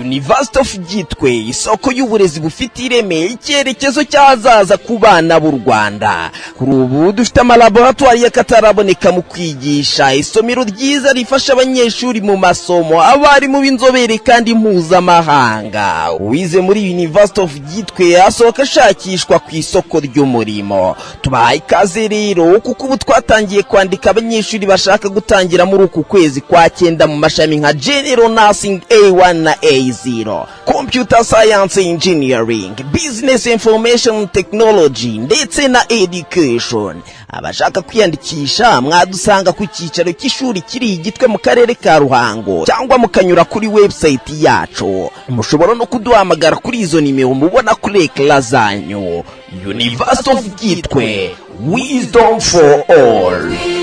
University of Gitwe isoko y'uburezi bufite ireme icyerekezo cy'ahazaza ku bana b'u Rwanda kuri ubu dufite amalaboratwari y'akataraboneka mu kwigisha isomero ryiza rifasha abanyeshuri mu masomo abarimu b'inzobere kandi mpuzamahanga uwize muri University of Gitwe asohoka ashakishwa ku isoko ry'umurimo tubahaye ikaze rero kuko ubu twatangiye kwandika abanyeshuri bashaka gutangira muri uku kwezi kwa cyenda mu mashami nka General Nursing A1 na A0 Computer Science Engineering Business Information Technology ndetse na Education abashaka kwiyandikisha mwadusanga ku cyicaro cy'ishuri kiri igitwe mu karere ka Ruhango cyangwa mukanyura kuri website yacu mushobora no kuduhamagara kuri izo nimero mubona kuri ekara zanyu University of Gitwe Wisdom for all